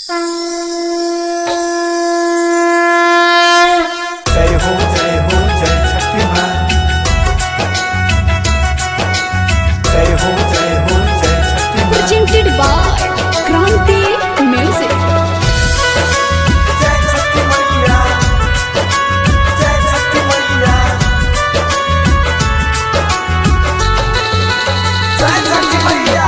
जय हो जय हो जय छठी माँ जय हो जय हो जय छठी माँ presented by Kranti Music. जय छठी मैया जय छठी मैया जय छठी मैया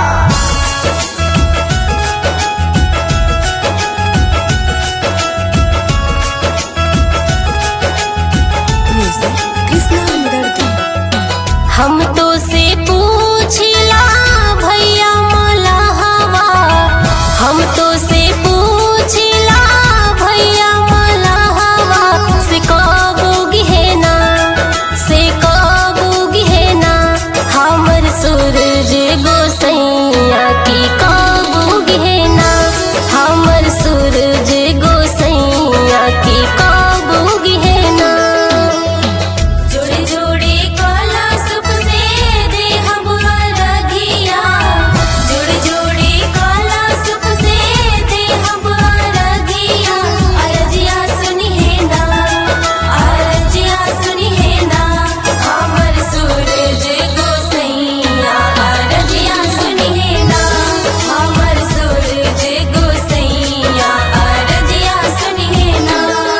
हम तो से पूछला भैया मला हवा हम तो से पूछला भैया मला हवा से कबू गहना से कबू गहना हमर सूरज गोसैया की कबू गहना हमर सूरज गोसैया की कबू गहना जोड़े जोड़े काला सुप से दे हम रघिया जोड़े जोड़े काला सुप से दे हम रघिया अरजिया सुनी है ना अरजिया सुनी है ना हमर सूरज गोसैया अरजिया सुनी है ना हमर सूरज गोसैया अरजिया सुनी है ना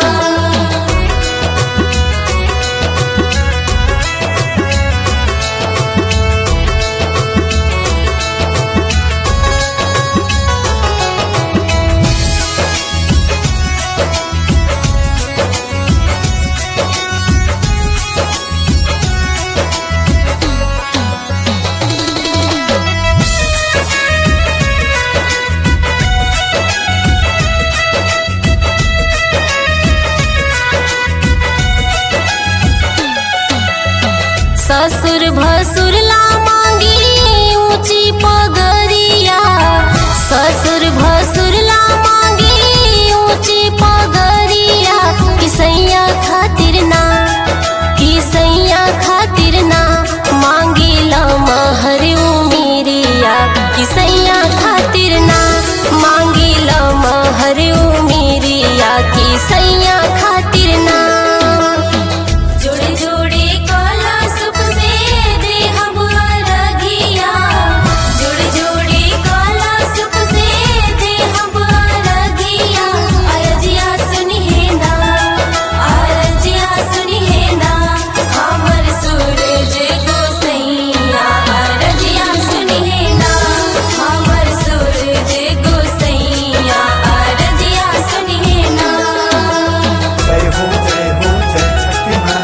ससुर भसुर ला मांगी ऊंची पगरिया ससुर भसुर ला मांगी ऊंची पगरिया किसैया खातिर ना किसैया खातिर ना मांगी ला महर उमीरिया किसैया खातिर ना मांगी ला महर उमीरिया किसैया खातिर ना जोड़े जोड़े काला सुप से दे हम रघिया जोड़े जोड़े काला सुप से दे हम रघिया अरजिया सुनी है ना अरजिया सुनी है ना हमर सूरज गोसैया अरजिया सुनी है ना हमर सूरज गोसैया अरजिया सुनी है ना जय हो जय हो जय छठी माँ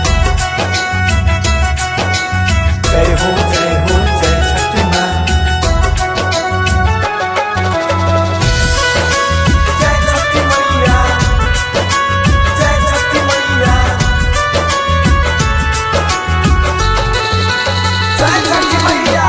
जय हो जय हो जय छठी माँ जय छठी मैया जय छठी मैया जय छठी मैया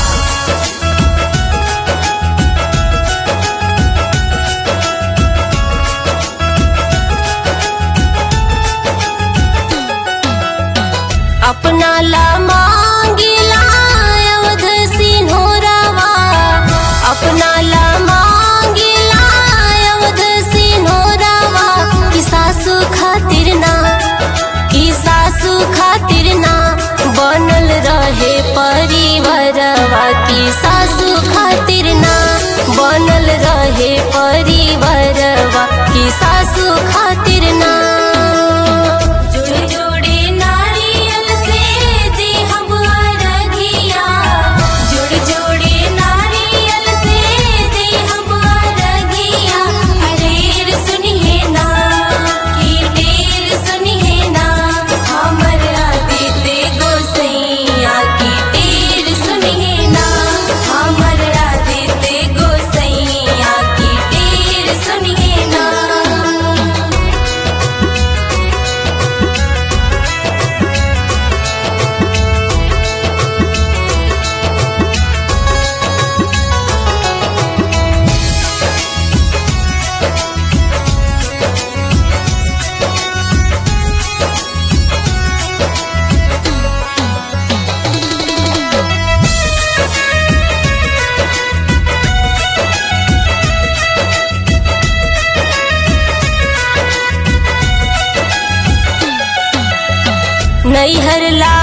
अपना ला मांगिला अवध सिन्होरावा अपना ला मांगिला अवध सिन्होरावा कि सासू खातिर ना कि सासू खातिर ना बनल रहे परिवारवा कि सासू खातिर ना बनल रहे परिवारवा कि सासू खातिर ना जोड़े जोड़े नारियल से दे हम रघिया जोड़े जोड़े नारियल से दे हम रघिया अरेर सुनिए ना की ढेर सुनिए ना हमर आदित्य गोसैया की ढेर सुनिए ना हमर आदित्य गोसैया की ढेर सुनिए ना नैहर ला